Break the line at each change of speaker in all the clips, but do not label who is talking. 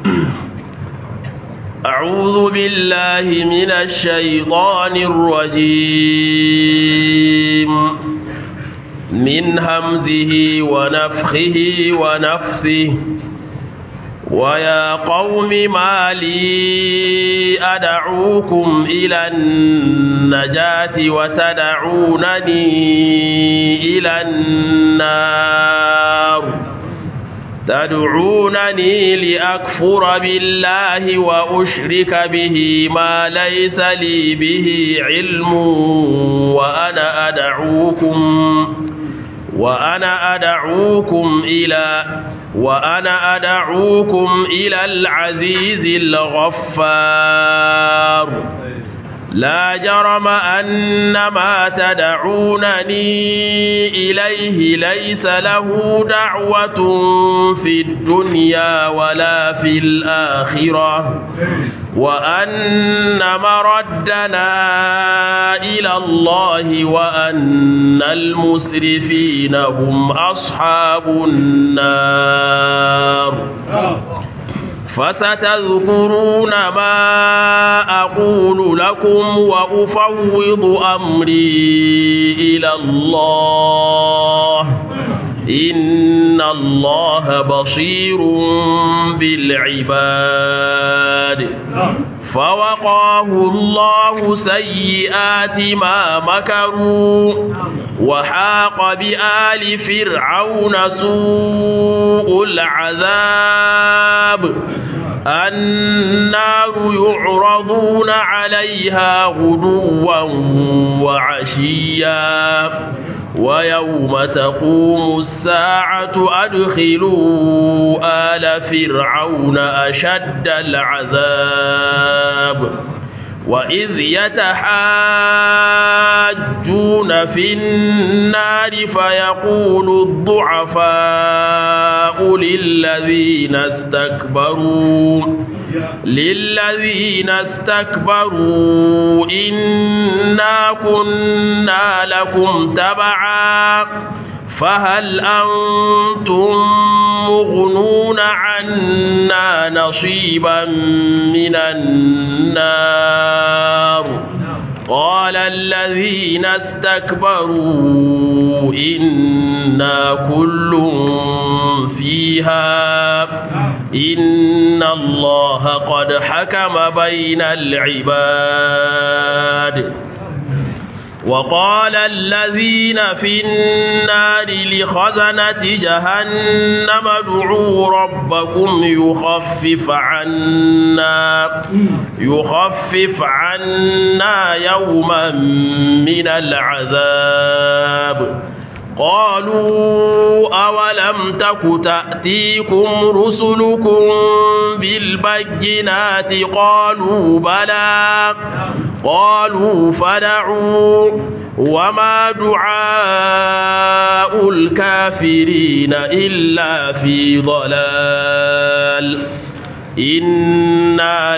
أعوذ بالله من الشيطان الرجيم من همزه ونفخه ونفثه ويا قوم ما لي أدعوكم إلى النجاة وتدعونني إلى النار تدعونني لأكفر بالله وأشرك به ما ليس لي به علم وأنا أدعوكم وأنا أدعوكم إلى وأنا أدعوكم إلى العزيز الغفار لا جرم أن ما تدعونني إليه ليس له دعوة في الدنيا ولا في الآخرة وأن مردنا إلى الله وأن المسرفين هم أصحاب النار فستذكرون ما أقول لكم وأفوض أمري إلى الله إن الله بصير بالعباد فوقاه الله سيئات ما مكروا وحاق بآل فرعون سوء العذاب النار يعرضون عليها غدوا وعشيا ويوم تقوم الساعة أدخلوا آل فرعون أشد العذاب وإذ يتحاجون في النار فيقول الضعفاء للذين استكبروا للذين استكبروا إنا كنا لكم تبعا فهل أنتم مغنون عنا نصيبا من النار قال الذين استكبروا إنا كل فيها إن الله قد حكم بين العباد وقال الذين في النار لخزنة جهنم ادعوا ربكم يخفف عنا يخفف عنا يوما من العذاب قالوا أولم تك تأتيكم رسلكم بالبينات قالوا بلى قالوا فدعوا وما دعاء الكافرين إلا في ضلال إنا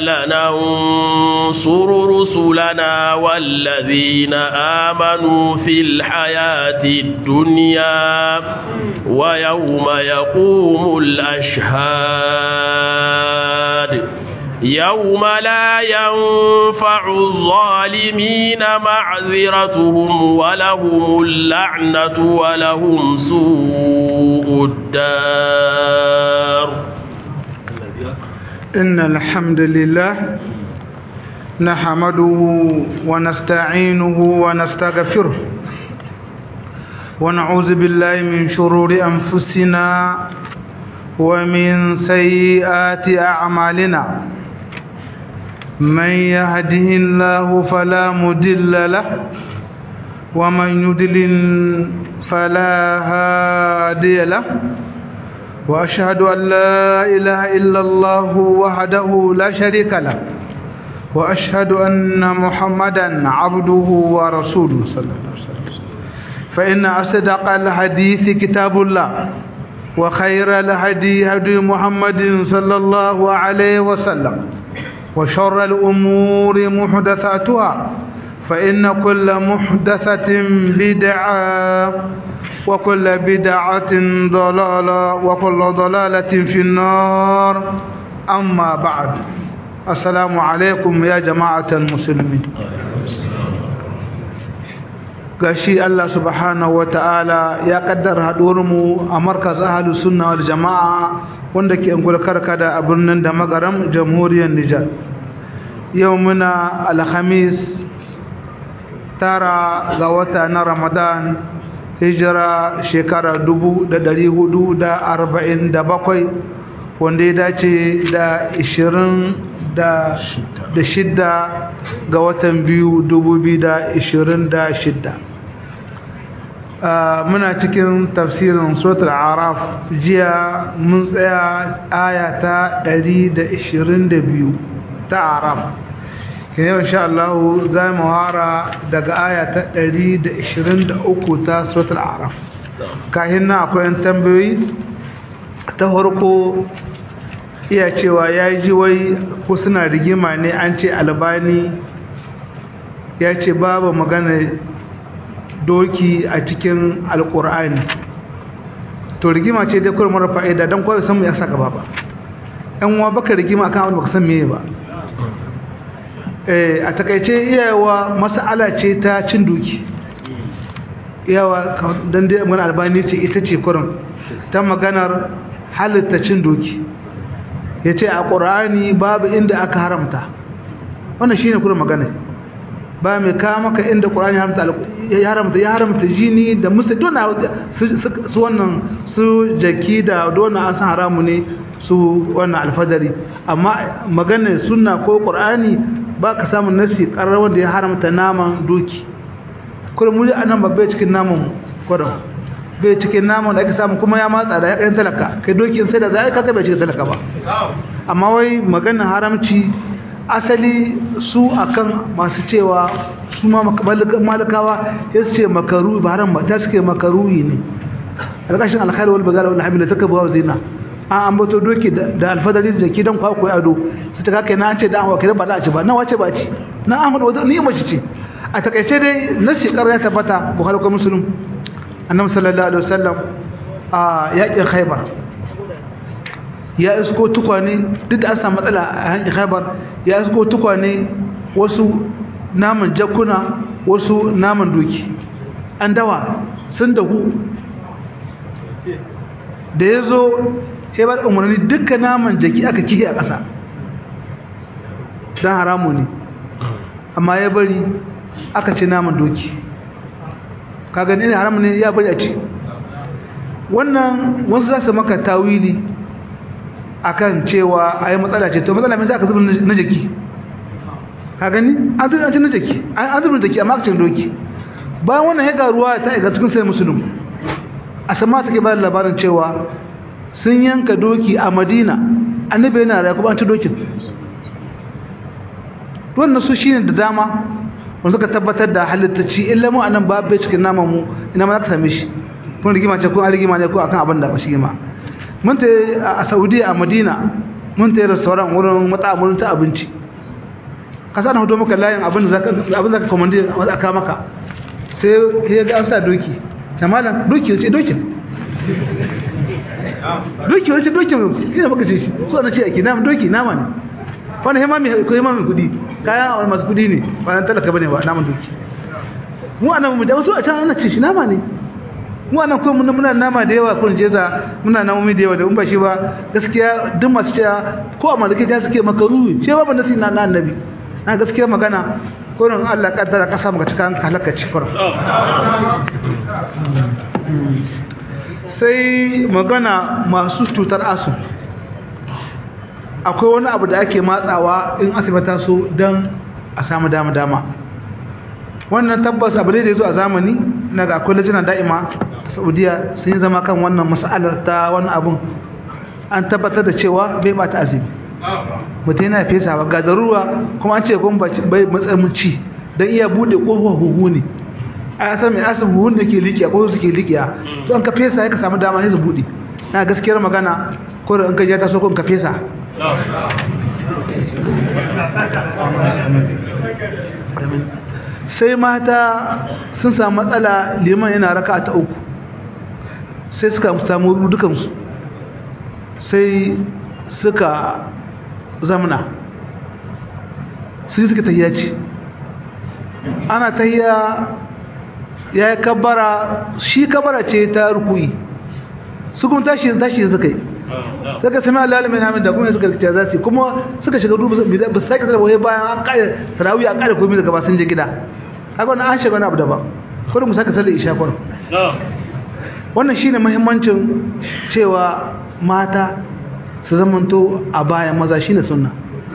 لننصر رسلنا والذين آمنوا في الحياة الدنيا ويوم يقوم الأشهاد يوم لا ينفع الظالمين معذرتهم ولهم اللعنة ولهم سوء الدار
إن الحمد لله نحمده ونستعينه ونستغفره ونعوذ بالله من شرور أنفسنا ومن سيئات أعمالنا من يهده الله فلا مدل له ومن يدلل فلا هادي له وأشهد أن لا إله إلا الله وحده لا شريك له وأشهد أن محمدا عبده ورسوله صلى الله عليه وسلم فإن أصدق الحديث كتاب الله وخير الهدي هدي محمد صلى الله عليه وسلم وشر الأمور محدثاتها فإن كل محدثة بدعة وكل بدعة ضلالة وكل ضلالة في النار أما بعد السلام عليكم يا جماعة المسلمين gashi Allah subhanahu ta'ala ya kaddara mu a markaz ahlus sunna wal jamaa wanda ke angulkar kada a birnin da magaram jamhuriyar Nijar yau muna alhamis tara ga wata na Ramadan hijira shekara dubu da dari hudu da arba'in da bakwai wanda ya dace da ishirin da shidda ga watan biyu dubu biyu da ishirin da shidda muna cikin tafsirin suratul araf jiya mun tsaya aya ta ɗari da ishirin da biyu ta araf yau insha Allah za mu hara daga aya ta 123 ta suratul araf kahin na akwai tambayoyi ta farko iya cewa ya ji wai ko suna rigima ne an ce albani ya ce babu magana doki a cikin alkur'ani to rigima ce dai kuma mara fa'ida don kawai san mu ya saka ba ba yan uwa baka rigima kan abin baka san meye ba a takaice iyawa mas'ala ce ta cin duki iyawa don dai magana albani ce ita ce kurin ta maganar halitta cin doki ya ce a ƙorani babu inda aka haramta wannan shi ne kurin magana ba mai kawo maka inda ƙorani ya haramta ya haramta jini da musu dona su wannan su jaki da dona an san haramu ne su wannan alfadari amma magana sunna ko ƙorani ba ka samun nasi ƙarar wanda ya haramta naman doki kuma muli a nan babbai cikin naman kwaron bai cikin naman da ake samu kuma ya matsa da ya ƙarin talaka kai doki sai da za a kasa bai cikin talaka ba amma wai maganin haramci asali su akan masu cewa su ma malakawa ya ce makaru ba haram ba ta suke makaruyi ne alƙashin alkhairu wal bagala wal hamila taka bawa zina an ambato doki da alfadari da jaki don kwa koyi ado su ta kake na an ce da an wakilin ba za a ci ba na wace ba ci na an hudu ni mace ce a takaice dai na shekar ya tabbata buhari ko musulun annabi sallallahu alaihi wasallam a yakin khaibar ya isko tukwane duk da an samu matsala a yankin khaibar ya isko tukwane wasu naman jakuna wasu naman doki an dawa sun dahu da ya zo sai ba da umarni duka naman jaki aka kihe a ƙasa don haramu ne amma ya bari aka ce naman doki ka gani ne haramu ne ya bari a ci wannan wasu za su maka tawili akan cewa a yi matsala ce to matsala mai za ka zuba na jaki ka gani an zuba na jaki an zuba na jaki amma aka ce doki bayan wannan ya garuwa ta iga cikin sai musulun a sama take bayan labarin cewa sun yanka doki a madina annabi yana rayu kuma an ci dokin wannan su shine da dama wanda suka tabbatar da halittacci illa mu anan babu cikin naman mu ina ma za ka same shi kun rigima ce ko an rigima ne ko akan abin da ba shi ma mun ta a saudiya a madina mun ta restaurant wurin matsamurin ta abinci ka sa na hoto maka layin abin da zaka abin da ka komandi aka maka sai ya ga an sa doki jamalan doki ce dokin doki wani ce doki ina baka ce shi so na ce ake nama doki nama ne wani hima mai ko hima mai kudi kayan wani masu kudi ne ba nan talaka bane ba naman doki mu anan mu da wasu a can ana ce shi nama ne mu anan ko muna muna nama da yawa kun jeza muna namomi da yawa da in ba shi ba gaskiya duk masu cewa ko a malaki da suke makaru ce ba ban nasi na annabi na gaskiya magana kurin Allah kaddara kasa maka cikin halaka cikar sai magana masu cutar asu akwai wani abu da ake matsawa in asibata su don a samu dama-dama wannan tabbas abu da ya zo a zamani na ga akwai lajina da'ima ta saudiya sun yi zama kan wannan mas'alar ta wannan abun an tabbatar da cewa bai bata azumi mutum yana fesa ba ga daruwa kuma an ce kuma bai matsayin ci don iya bude kofar huhu ne a yasa mai asin huhun da ke liƙiya ko suke liƙiya to an ka fesa ya ka samu dama sai su bude na gaskiyar magana ko da an ka ja ta so ko ka fesa sai mata sun samu matsala liman yana raka ta uku sai suka samu dukansu sai suka zamna sai suka tahiyya ce ana tahiyya ya yi kabbara shi kabbara ce ta rukuyi su kuma tashi tashi suka yi suka sami alalimin hamid da kuma suka ce za su kuma suka shiga dubu ba su sake sarrafa bayan an kare sarawi a kare komai daga ba sun je gida haka wannan an shiga wani abu daban kurin mu saka sallar isha kurin wannan shine muhimmancin cewa mata su zamanto a bayan maza shine sunna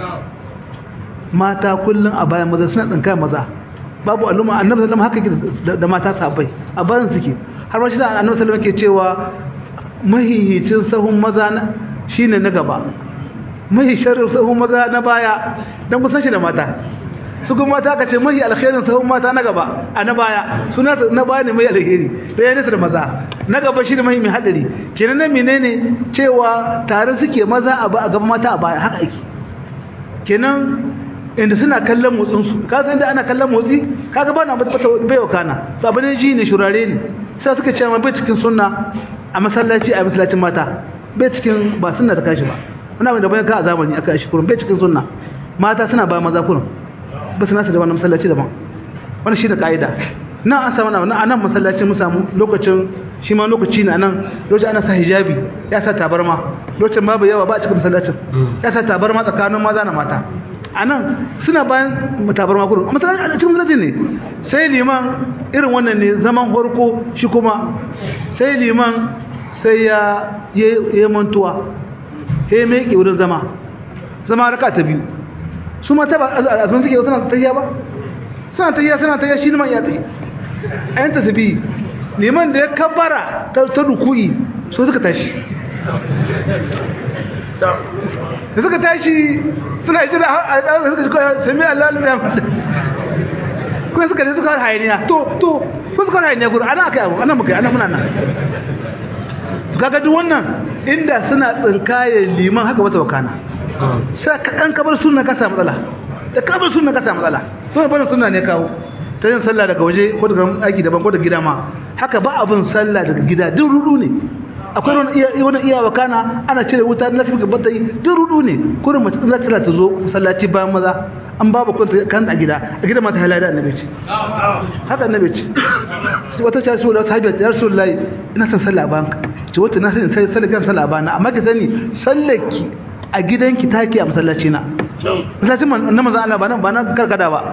mata kullum a bayan maza suna tsinka maza babu al'umma annabi sallallahu alaihi wasallam haka da mata sabai a bayan suke har ma shi da annabi sallallahu alaihi wasallam ke cewa mahihicin sahun maza shine na gaba mahi sharrin sahun maza na baya dan kusan shi da mata su kuma mata aka ce mahi alkhairin sahun mata na gaba a na baya suna na baya ne mai alheri da ya nisa da maza na gaba shi ne mahi mai hadari kenan nan menene cewa tare suke maza a gaba mata a baya haka ake kenan inda suna kallon motsinsu ka san da ana kallon motsi kaga ba na bata bai wa kana to abin ji ne shurare ne sai suka ce bai cikin sunna a masallaci a masallacin mata bai cikin ba sunna ta kashi ba wani abin da bayan ka a zamani aka shi kurun bai cikin sunna mata suna ba maza kurun ba su nasa da wannan masallaci daban wani shi da ka'ida nan an samu nan a nan masallacin mu samu lokacin shi ma lokaci na nan lokacin ana sa hijabi ya sa tabarma lokacin babu yawa ba a cikin masallacin ya sa tabarma tsakanin maza na mata a nan suna bayan tabarma kurun a cikin masallacin ne sai liman irin wannan ne zaman farko shi kuma sai liman sai ya yi mantuwa ya yi mai wurin zama zama raka ta biyu su mata ba a sun suke suna tahiya ba suna tahiya suna tahiya shi liman ya tsaye a yin tasabi liman da ya kabbara ta rukuyi so suka tashi da suka tashi suna jira a ɗaukar suka shiga sami Allah ya mata kuma suka je suka hayaniya to to ko suka hayaniya gudu ana kai abu ana muka ana muna nan su kaga duk wannan inda suna tsinkaye liman haka wata wakana sai kaɗan kabar sunna ka samu matsala da kabar sunna ka samu matsala to bana sunna ne kawo ta yin sallah daga waje ko daga aiki daban ko daga gida ma haka ba abin sallah daga gida duk rudu ne akwai wani iya wani iya wakana ana cire wuta na tafi gaba yi duk rudu ne kurin mace za ta ta zo masallaci bayan maza an babu kwanta kan a gida a gida mata halada annabi ce haka annabi ce sai wata ta so da ta hajjata ya rasulullahi ina son sallah bayan ka ce wata na sani sai sallah kan sallah bayan amma ki sani sallaki a gidanki take a masallaci na masallacin na manzo Allah ba nan ba nan karkada ba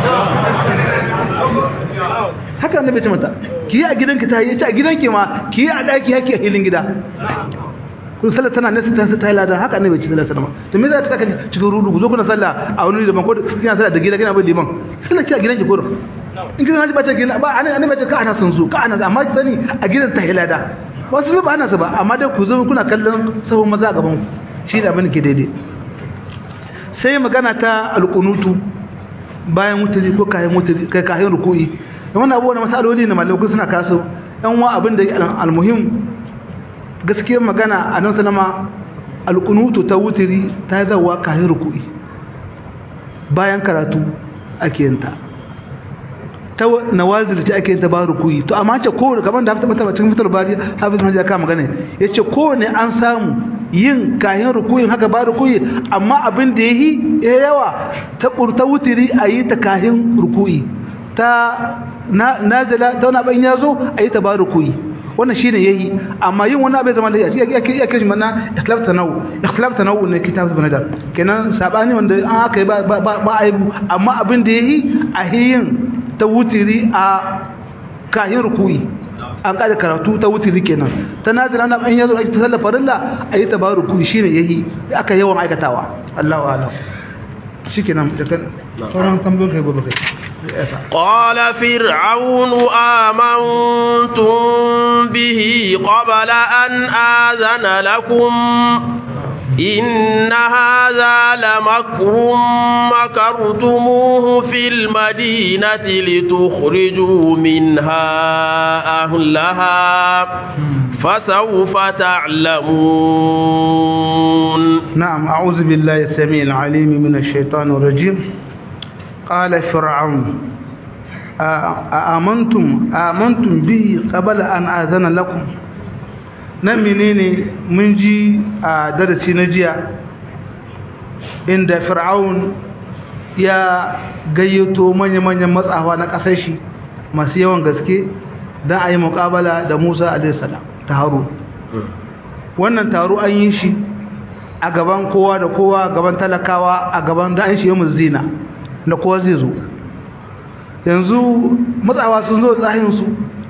haka annabi ce mata ki yi a gidanki ta yi a gidanki ma ki yi a daki haki a hilin gida kun sallar tana nesa ta ta lada haka annabi ce sallallahu alaihi wasallam to me za ta kaka cikin rudu ku zo kuna sallah a wani daban ko kina sallah da gida kina bin liman sallar ki a gidanki ko in kina ji ba ta gina ba annabi ce ka ana son su ka ana amma sani a gidan ta hilada wasu ba ana su ba amma dai ku zo kuna kallon sahun maza gaban ku shi da abin ke daidai sai magana ta alƙunutu bayan mutuli ko kayan mutuli kai kayan ruku'i da wannan abubuwan masaloli ne malamai suna kaso ɗan wa abin da almuhim gaskiyar magana a nan sanama alƙunutu ta wuturi ta zawa kayan ruku'i bayan karatu ake yanta ta nawazil ce ake yanta ba ruku'i to amma ce kowane kamar da hafta mata cikin fitar bari hafiz hajji ka magana ya ce kowane an samu yin kayan rukuyin haka ba rukuyi amma abin da ya yi ya yawa ta ta wutiri a yi ta kayan rukuyi ta nazila ta wani abin ya zo a yi ta ba rukuyi wannan shi ne ya yi amma yin wani abin zama da ya ya kashi mana ikhlaf tanau ikhlaf tanau ne kitab ibn nadar kenan sabani wanda an aka yi ba ba aibu amma abin da ya yi a yin ta wutiri a kayan rukuyi an kada karatu ta wutiri kenan ta nazira na an yazo ta sallar farilla ayi tabaruku shine yayi aka yawan aikatawa Allahu a'lam shikenan da kan sauran tambayoyin kai gobe kai
قال فرعون آمنتم به قبل أن آذن لكم إن هذا لمكر مكرتموه في المدينة لتخرجوا منها أهلها فسوف تعلمون
نعم أعوذ بالله السميع العليم من الشيطان الرجيم قال فرعون آمنتم آمنتم به قبل أن آذن لكم nan menene mun ji a darasi na jiya inda fir'aun ya gayyato manya-manyan matsawa na ƙasar shi masu yawan gaske don a yi muƙabala da musa alaihissalam ta haru wannan taro an yi shi a gaban kowa da kowa gaban talakawa a gaban da an shi yamin zina da kowa zai zo yanzu matsawa sun zo tsahinsu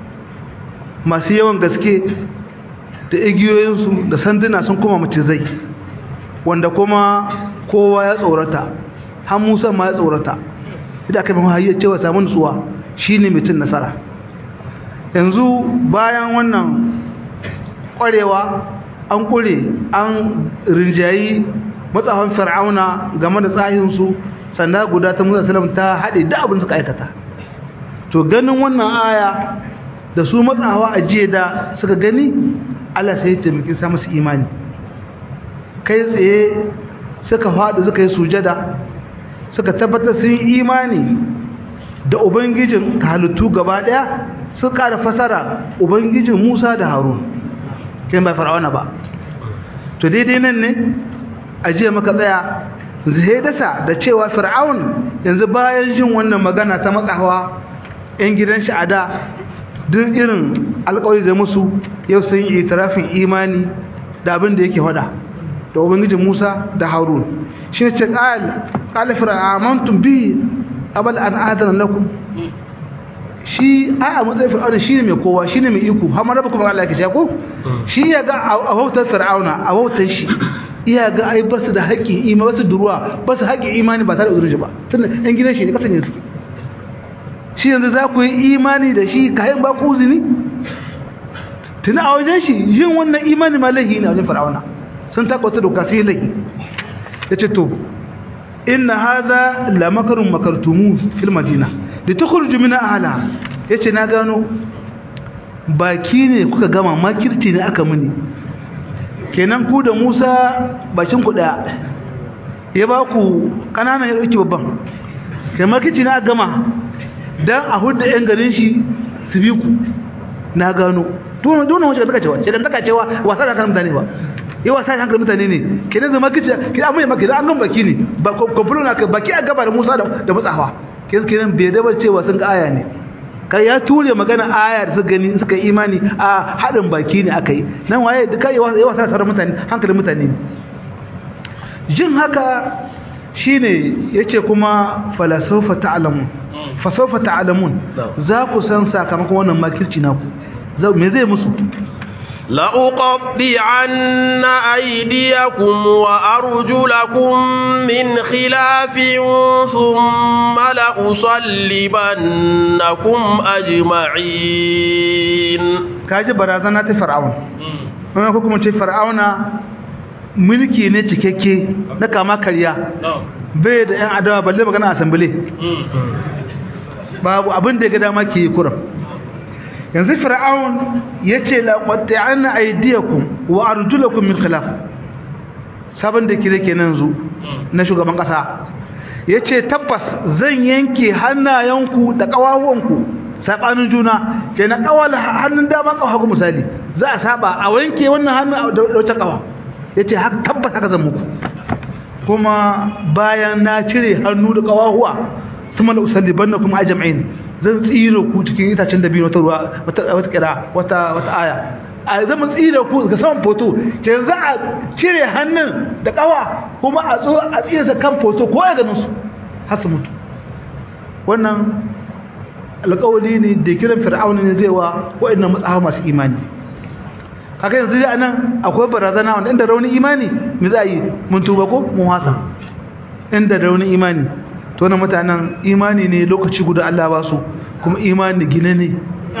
masu yawan gaske da igiyoyinsu da sanduna sun kuma macizai wanda kuma kowa ya tsorata har musa ma ya tsorata idan aka mahu hayyar cewa samun nutsuwa shi ne mutum nasara yanzu bayan wannan kwarewa an kure an rinjayi matsafan fir'auna game da tsahinsu sanda guda ta musa salam ta haɗe da abin suka aikata to ganin wannan aya da su matsawa a jiya da suka gani allah sai ya taimaki sa masu imani kai tsaye suka faɗi suka yi sujada suka tabbatar sun yi imani da ubangijin halittu gaba ɗaya suka ƙara fasara ubangijin musa da harun kai ba fir'auna ba to daidai nan ne a jiya maka tsaya zai dasa da cewa fir'aun yanzu bayan jin wannan magana ta matsawa 'yan gidan shi a da duk irin alƙawari da musu yau sun yi itirafin imani da abin da yake faɗa da ubangijin Musa da Harun shi ne ce qala fir'amantum bi abal an adana lakum shi a a matsayin fir'auna shi ne mai kowa shi ne mai iko har ma rabu kuma Allah ya ce ko shi ya ga a bautar fir'auna a bautar shi iya ga ai basu da haƙƙin imani basu duruwa basu haƙƙin imani ba tare da uzurin ba tunda ɗan gidan shi ne kasance suke shi yanzu za ku yi imani da shi kayan ba ku uzini tuna a wajen shi yin wannan imani ma laihi ne a wajen fir'auna sun takwata doka sai laihi ya ce to inna hadha la makarun makartumu fil madina da tukhruju min ahla yace na gano baki ne kuka gama makirci ne aka muni kenan ku da Musa bakin ku daya ya ba ku kananan ya dauki babban kai makirci ne aka gama dan a hudda yan garin shi su bi ku na gano dole dole wace da cewa ce dan taka cewa wasa da kan mutane ba yi wasa da hankali mutane ne kenan zama kici ki amma maka idan an gan baki ne ba kwamfulo na baki a gaba da Musa da matsawa kenan kenan bai dabar cewa sun ga aya ne kai ya ture magana aya da suka gani suka imani a hadin baki ne akai nan waye duka yi wasa da mutane hankalin mutane jin haka shine yace kuma falasofa ta'lamun fasofa ta'lamun za ku san sakamakon wannan makirci naku me zai musu
لأقطعن أيديكم وأرجلكم من خلاف ثم لأصلبنكم أجمعين
kaji barazana ta fir'aun wannan ko kuma ce fir'auna mulki ne cikakke na kama karya bai da yan adawa balle magana asambile babu abin da ya ga dama ke yi kuram yanzu fir'aun yace la qatta'anna aydiyakum wa arjulakum min khilaf sabon da kire kenan zu na shugaban kasa yace tabbas zan yanke hannayenku da kawawanku sabanin juna kenan kawal hannun dama kawa hagu misali za a saba a wanke wannan hannun da wata kawa yace haka tabbas haka zan muku kuma bayan na cire hannu da kawahuwa suma la usallibannakum ajma'in zan tsira ku cikin itacen dabino wata ruwa wata wata kira wata wata aya a zama tsira ku ga saman foto ke za a cire hannun da kawa kuma a zo a tsira sa kan foto ko ya ganin su har su mutu wannan alƙawari ne da kiran fir'auna ne zai wa waɗannan matsawa masu imani haka yanzu dai anan akwai barazana wanda inda raunin imani me za a yi mun tuba ko mun wasa inda raunin imani to na mutanen imani ne lokaci guda Allah ba su kuma imani gine ne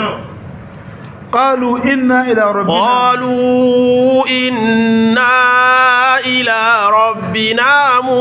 qalu inna ila rabbina
qalu inna ila rabbina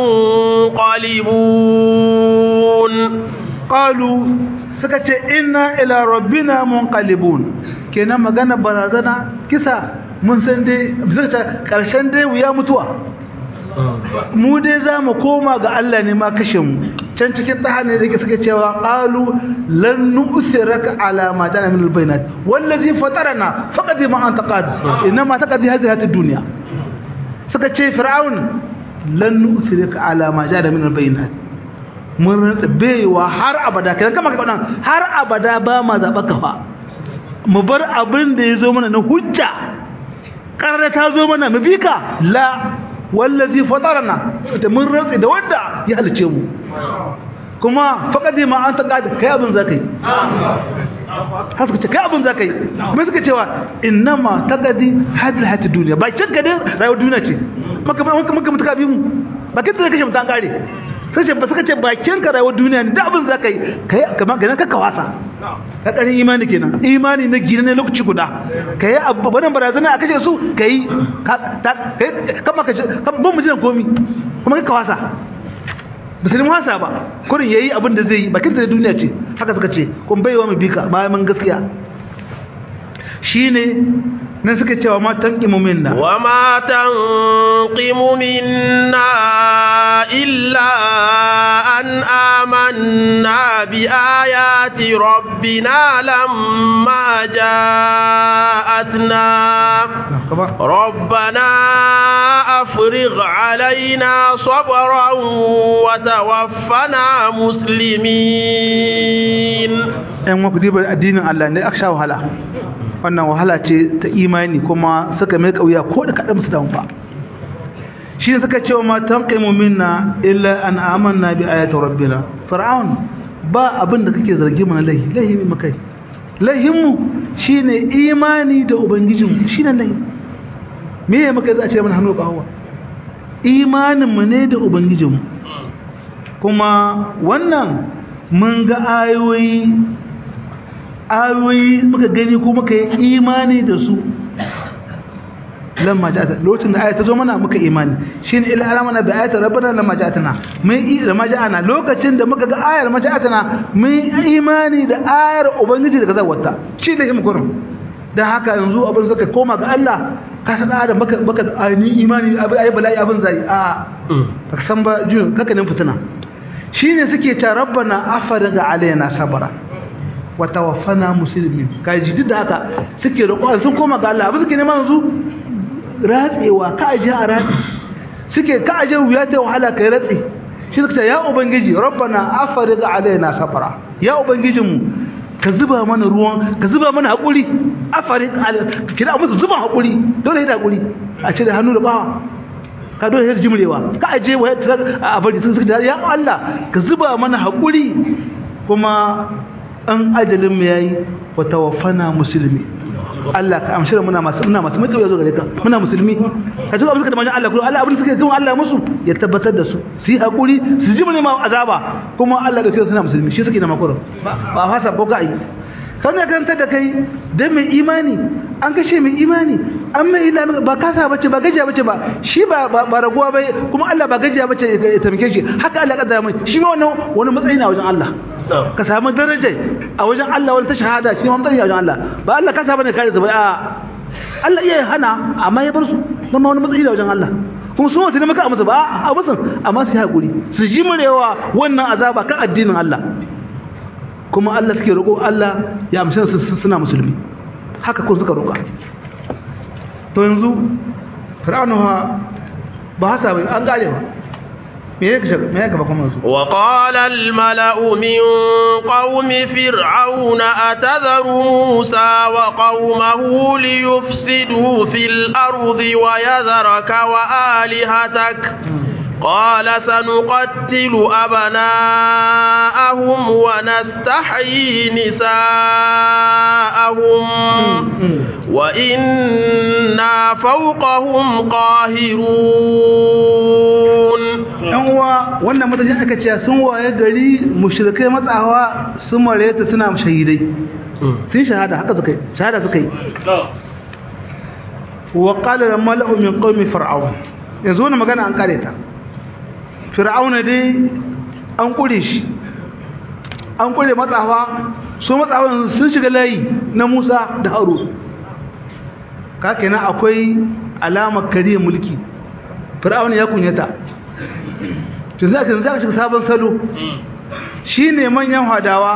munqalibun
qalu suka ce inna ila rabbina munqalibun kenan magana barazana kisa mun san dai bisa karshen dai wuya mutuwa mu dai za mu koma ga Allah ne ma kashe mu can cikin ɗaha ne da suke cewa ƙalu lan nu'siraka ala ma jana min albayinat wallazi fatarana faqad ma anta qad inna ma taqdi hadhihi hatid dunya suka ce fir'aun lan nusirika ala ma jada min albayinat mun rantsa baiwa har abada kai kama kai fadan har abada ba ma zaba ka fa mu bar abin da yazo mana na hujja karara ta zo mana mu bika la wallazi fatarana ta mun rantsa da wanda ya halice mu kuma faqadi ma anta qad kai abin zakai har suka ce kai abin za ka yi mai suka cewa innama ta gadi hadil hati duniya ba kin gadi rayuwar duniya ce maka maka mutuka bi mu ba kin da kashe mutan kare sai ce ba suka ce bakin ka rayuwar duniya ne da abin za ka yi kai kamar ganin ka kawasa ka karin imani kenan imani na gina ne lokaci guda kai abu wannan barazana a kashe su kai kama ka ban mu jiran komi kuma ka kawasa musulmi wasa ba kurin yayi abin da zai yi bakin da duniya ce haka suka ce kun baiwa mu bika bayan mun gaskiya shine nan suka cewa ma tanqimu minna
wa ma tanqimu minna illa an amanna bi ayati rabbina lamma ja'atna ربنا أفرغ علينا صبرا وتوفنا مسلمين
‘yan waku dibar addinin Allah ne aka sha wahala wannan wahala ce ta imani kuma suka mai kauya ko da kaɗan su ba shi ne suka cewa matan kaimu minna illa an amanna bi ayatul rabbina fir'aun ba abin da kake zargi mana lahi lahi mai makai lahinmu shine imani da ubangijinmu shine lahi me ya maka za a ce mana hannu ƙawa imaninmu ne da ubangijinmu kuma wannan mun ga ayoyi ayoyi muka gani ko muka yi imani da su lamma ja'ata lokacin da ayata zo mana muka imani shine ila alamana bi ayati rabbana lamma ja'atana mun yi lamma ja'ana lokacin da muka ga ayar lamma ja'atana mun imani da ayar ubangiji daga zawarta shi da himu kurum dan haka yanzu abin suka koma ga Allah ka san adam baka baka ni imani ayi bala'i abin zai a baka san ba jin kaka nan fitina shine suke ta rabbana afariga alaina sabara wa tawaffana muslimin kaji duk da haka suke roƙo sun koma ga Allah abin suke neman yanzu ratsewa ka aje a ratsi suke ka aje wuya ta wahala kai ratsi shi suka ya ubangiji rabbana afariga alaina sabara ya ubangijinmu ka zuba mana ruwan ka zuba mana haƙuri afarik kira musu zuba haƙuri dole da haƙuri a cire hannu da bawa ka dole da jimrewa ka aje wa a bari sun suka ya Allah ka zuba mana haƙuri kuma an ajalin mu yayi wa tawaffana muslimi Allah ka amshira muna masu muna masu mai zo gare ka muna musulmi ka ji abin suka da manzon Allah kuma Allah abin suka yi Allah musu ya tabbatar da su su yi hakuri su ji mun ma azaba kuma Allah da kai suna musulmi shi suke da makoro ba fasa ko ka yi kan ne kan da kai dan mai imani an kashe mai imani an mai ilimi ba kasa bace ba gajiya bace ba shi ba ba raguwa bai kuma Allah ba gajiya bace ya tamke shi haka Allah ya kaddara mai shi ma wannan wani matsayi na wajen Allah ka samu daraja a wajen Allah wani ta shahada shi ma matsayi a wajen Allah ba Allah kasa bane kare su ba a Allah iya hana amma ya bar su dan ma wani matsayi na wajen Allah kuma su wasu ne maka a musu ba a musu amma su haƙuri su ji murewa wannan azaba kan addinin Allah kuma Allah suke roƙo Allah ya amshi su suna musulmi haka kun suka roƙa to yanzu fir'auna ba hasa bai an gare ba
وقال الملأ من قوم فرعون أتذر موسى وقومه ليفسدوا في الأرض ويذرك وآلهتك قال سنقتل أبناءهم ونستحيي نساءهم وإنا فوقهم قاهرون
yanwa wannan matashin aka ce sun waye gari mushrikai matsawa sun mareta suna shahidai sun shahada haka suka yi shahada suka yi wa qala al mala'u min qaumi fir'aun yanzu wannan magana an kare ta fir'auna dai an kure shi an kure matsawa su matsawa sun shiga layi na Musa da Harun ka kenan akwai alamar kariyar mulki fir'auna ya kunyata tun za ka shiga sabon salo shi ne manyan hadawa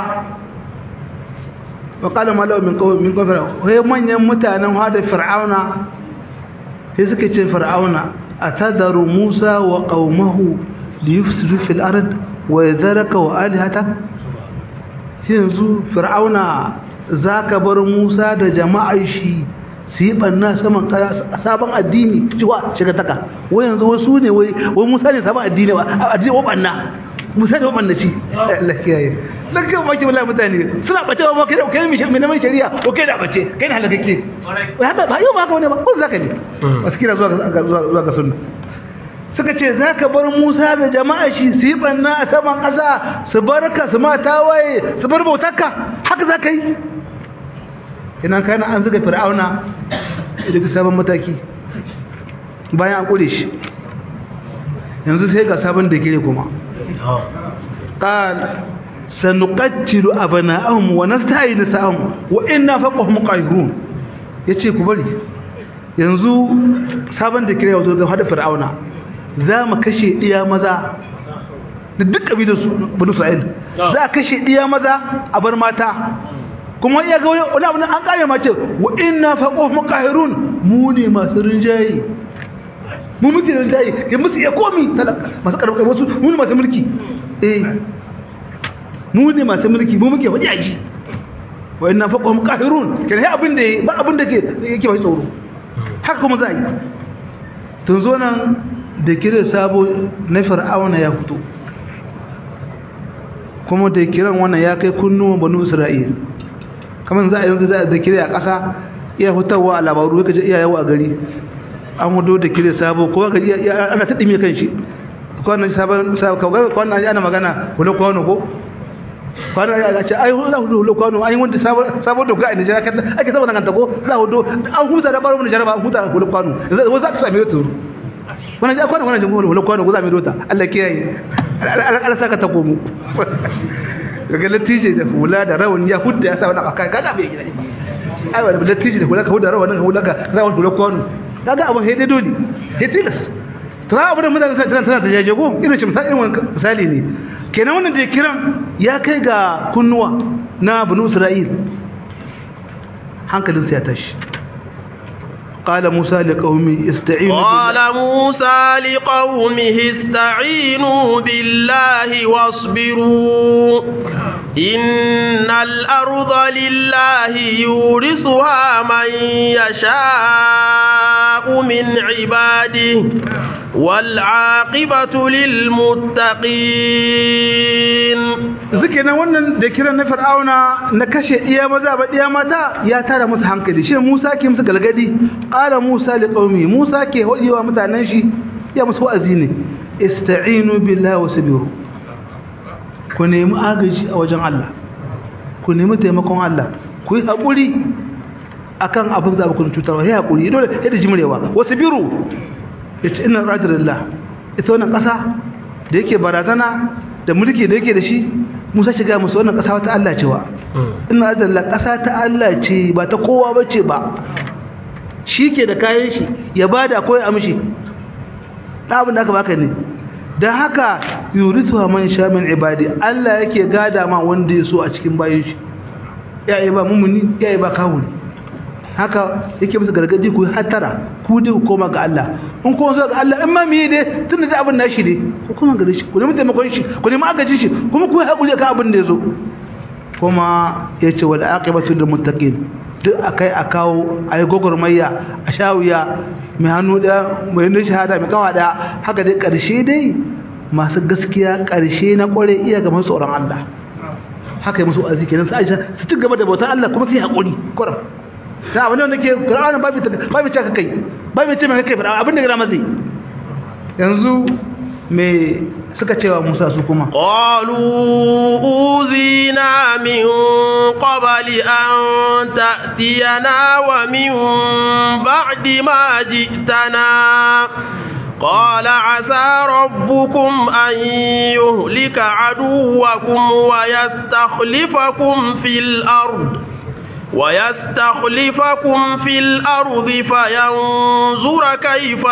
wa kala malau min min kofar wai manyan mutanen hada fir'auna sai suke ce fir'auna atadaru musa wa qaumahu liyufsidu fil ard wa yadharaka wa alihatak yanzu fir'auna zaka bar musa da jama'ar shi su yi ɓanna saman sabon addini cewa shiga taka wai yanzu wasu ne wai musa ne sabon addini ba addini wa ɓanna musa ne wa ɓanna ci Allah kiyaye dan kan maki wallahi mutane suna bace ba kai kai mi mai neman shari'a ko kai da bace kai ne halakake wai haka ba yau ba haka wani ba ko zaka ne waskira zuwa zuwa zuwa ga sunna suka ce zaka bar Musa da jama'a shi su yi ɓanna a saman ƙasa su barka su ma tawaye su bar bautarka haka zaka yi ina kana an zuga fir'auna daga sabon mataki bayan an kure shi yanzu sai ga sabon da gire kuma qal sanuqattilu abana'ahum wa nasta'in nisa'ahum wa inna faqahum qahirun yace ku bari yanzu sabon da gire wato ga hada fir'auna za mu kashe iya maza da duk kabilar su banu sa'id za a kashe iya maza a bar mata kuma iya ga wani abu an kare mace wa inna faqahu muqahirun mu ne masu rinjaye mu muke rinjaye ke musu iya komi talaka masu karɓar wasu mu ne masu mulki eh mu ne masu mulki mu muke wadi aji wa inna faqahu muqahirun kenan abin da ba abin da ke yake bai tsoro haka kuma za yi tun zo nan da kire sabo na fir'auna ya fito kuma da kiran wannan ya kai kunnuwan banu isra'ila kamar za a yanzu za a da kire a ƙasa iya hutawa a labaru ya kaji iya yawo a gari an hudu da kire sabo kowa ga iya ana ta ɗime kan shi kwanan sabon kawai kwanan ana magana hula kwano ko kwanan ya ce ai hula hudu hula kwano an yi wanda sabon doka a nijar ake sabon nan ko za hudu an huta da baro mu nijar ba an huta hula kwano yanzu za ka sami rota wannan ja kwanan wannan jimhur hula kwano ko za mu rota Allah kiyaye Allah saka ta komo daga latije da hula da rawan ya hudda ya sa wani aka kaga bai gida ai wani latije da hula ka hudda rawan ka hula ka za wani hula kwano kaga abun hede dole hetilas to za abun mutane tana tana ta jaje ko irin shi misali irin misali ne kenan wannan da kiran ya kai ga kunnuwa na banu isra'il hankalin sa ya tashi قال موسى لقومه استعينوا
قال موسى لقومه استعينوا بالله واصبروا إن الأرض لله يورثها من يشاء من عباده والعاقبة للمتقين
zikina wannan da kiran na fir'auna na kashe iya maza ba iya mata ya tara musu hankali shi Musa ke musu galgadi qala Musa li qaumi Musa ke hodiwa mutanen shi ya musu wa'azi ne ista'inu billahi wasbiru ku nemi agaji a wajen Allah ku nemi taimakon Allah ku yi hakuri akan abin da ku cutarwa ya hakuri dole yadda jimrewa wasbiru yace inna rajulillah ita wannan kasa da yake barazana da mulki da yake da shi Musa shiga musu wannan ƙasa wata Allah cewa ina da ƙasa ta Allah ce ba ta kowa bace ba shi ke da kayan shi ya bada ko ya amshi da abin da aka baka ne dan haka yuritu man sha min ibadi Allah yake gada ma wanda ya so a cikin bayin shi ya yi ba mumuni ya yi ba kawuni haka yake musu gargaji ku hatara ku dai ku koma ga Allah in kuma zo ga Allah in ma miye dai tunda da abin nashi ne ku koma ga shi ku nemi taimakon shi ku nemi agajin shi kuma ku haƙuri kan abin da ya zo kuma yace wal aqibatu lil muttaqin duk akai a kawo ayi gogormayya a shawiya mai hannu da mai ne shahada mai kawa da haka dai karshe dai masu gaskiya karshe na kware iya ga masu tsoron Allah haka yi musu azi kenan su aisha su ci gaba da bautar Allah kuma su yi haƙuri kuram da abin da nake Qur'ani babu babu ce kai babu ce mai kai abin da gara mazai yanzu me suka cewa Musa su kuma
qalu uzina min qabli an ta'tiyana wa min ba'di ma ji'tana قال عسى ربكم أن يهلك عدوكم ويستخلفكم في الأرض ويستخلفكم في الأرض فينظر كيف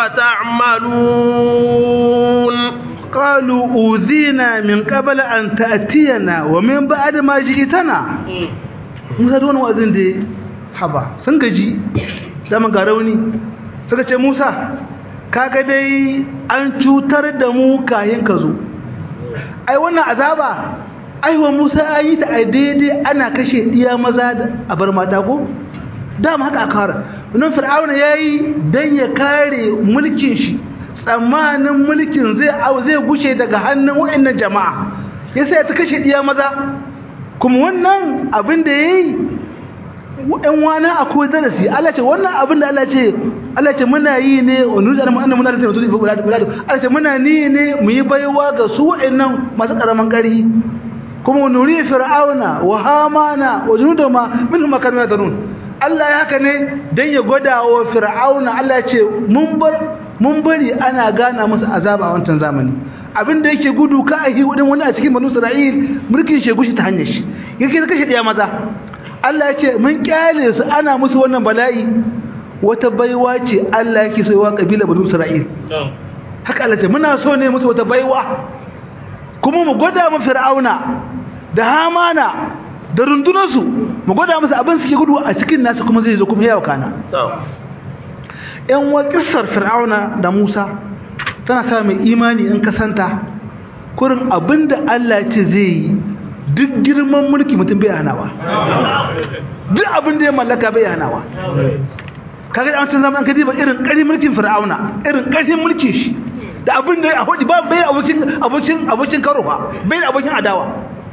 تعملون
قالوا أوذينا من قبل أن تأتينا ومن بعد ما جئتنا Musa da wani wa'azin da haba sun gaji dama ga rauni suka ce Musa kaga dai an cutar da mu kayan ka zo ai wannan azaba aiwa Musa an yi ta a daidai ana kashe iya maza a bar mata ko dama haka aka fara wannan fir'auna yayi dan ya kare mulkin shi tsammanin mulkin zai zai gushe daga hannun wayannan jama'a yasa ya ta kashe iya maza kuma wannan abin da yayi ɗan wani akwai darasi Allah ce wannan abin da Allah ce Allah ce muna yi ne wani da annabi muna da tabbatu da buladu buladu Allah ce muna ni ne mu yi baiwa ga su wayannan masu karaman ƙarfi kuma nuri fir'auna wa hamana wa junuduma minhum kanu yadrun Allah ya haka ne dan ya gwada wa fir'auna Allah ya ce mun bar mun bari ana gana musu azaba a wancan zamani abinda yake gudu ka ahi wadin wani a cikin banu Isra'il mulkin shegushi ta hanyar shi yake kashe daya maza Allah ya ce mun kyale su ana musu wannan bala'i wata baiwa ce Allah yake so wa kabila banu Isra'il haka Allah ce muna so ne musu wata baiwa kuma mu gwada mu fir'auna da hamana da rundunarsu mu gwada musu abin suke gudu a cikin nasu kuma zai zo kuma yawa kana yan wa kissar fir'auna da musa tana sa mai imani in kasanta kurin abinda Allah ce zai yi duk girman mulki mutum bai hanawa duk abinda ya mallaka bai hanawa kaga an san zaman kadi ba irin ƙarfin mulkin fir'auna irin ƙarfin mulkin shi da abin da ya hudi ba bai abokin abokin abokin karo ba bai da abokin adawa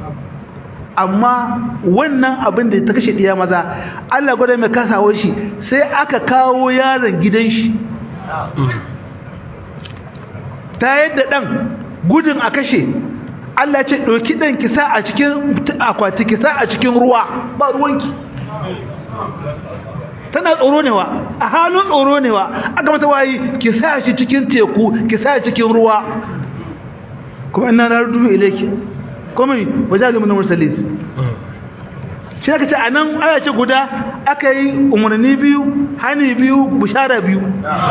amma wannan abin da ta kashe diya maza Allah gwada mai kasawo shi sai aka kawo yaron gidan shi ta yadda dan gudun a kashe Allah ce ɗauki ɗan kisa a cikin akwati kisa a cikin ruwa ba ruwanki tana tsoro ne wa a halin tsoro ne wa aka mata wayi ki sa shi cikin teku ki sa shi cikin ruwa kuma ina na rudu ilayki kuma wajalu min mursalin shi aka ce anan aya ce guda aka yi umarni biyu hani biyu bushara biyu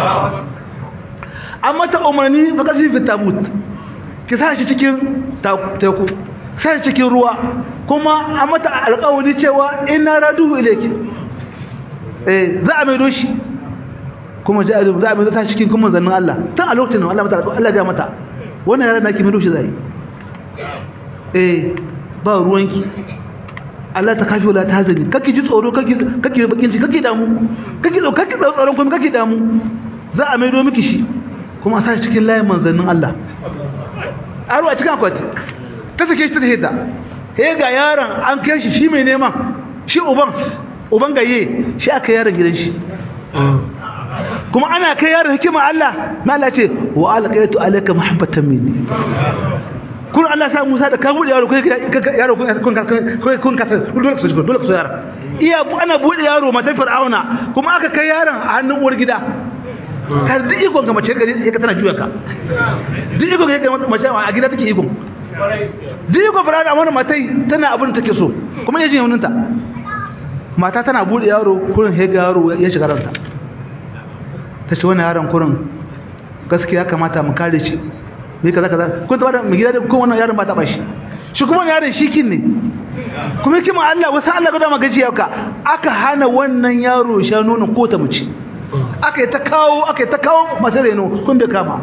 an mata umarni fa kasi fi tabut ki sa shi cikin teku sa shi cikin ruwa kuma an mata alƙawari cewa ina radu ilayki eh za a maido shi kuma za a maido ta cikin kuma zannin Allah tun a lokacin Allah mata Allah ga mata wannan yaran naki maido shi zai eh ba ruwanki Allah ta kafi wala ta zani kake ji tsoro kake kake bakin ci kake damu kake tsoro kake tsoron kuma kake damu za a maido miki shi kuma a sa shi cikin layin manzannin Allah aro a cikin akwati ta sake shi ta hita he ga yaron an kai shi shi mai neman shi uban uban gaye shi aka yaron gidan shi kuma ana kai yaron hikima Allah ma Allah ce wa alqaitu alayka mahabbatan minni kun Allah sa Musa da ka bude yaro kai yaro kun kun kun ka dole ku so dole ku so yaro iya ana bude yaro mata fir'auna kuma aka kai yaron a hannun uwar gida har duk ikon ga mace gari ya tana juya ka duk ikon ga mace a gida take ikon duk ikon fir'auna amma matai tana abin take so kuma yaji hannunta mata tana bude yaro kurin hega yaro ya shiga ranta ta ce wani yaron kurin gaskiya kamata mu kare shi me kaza kaza kun taba da mu gida da kun wannan yaron ba ta bashi shi kuma yaron shikin ne kuma kima Allah wasu Allah ga da magajiya ka aka hana wannan yaro sha nonon ko ta mace aka yi ta kawo aka yi ta kawo masu reno kun bai kama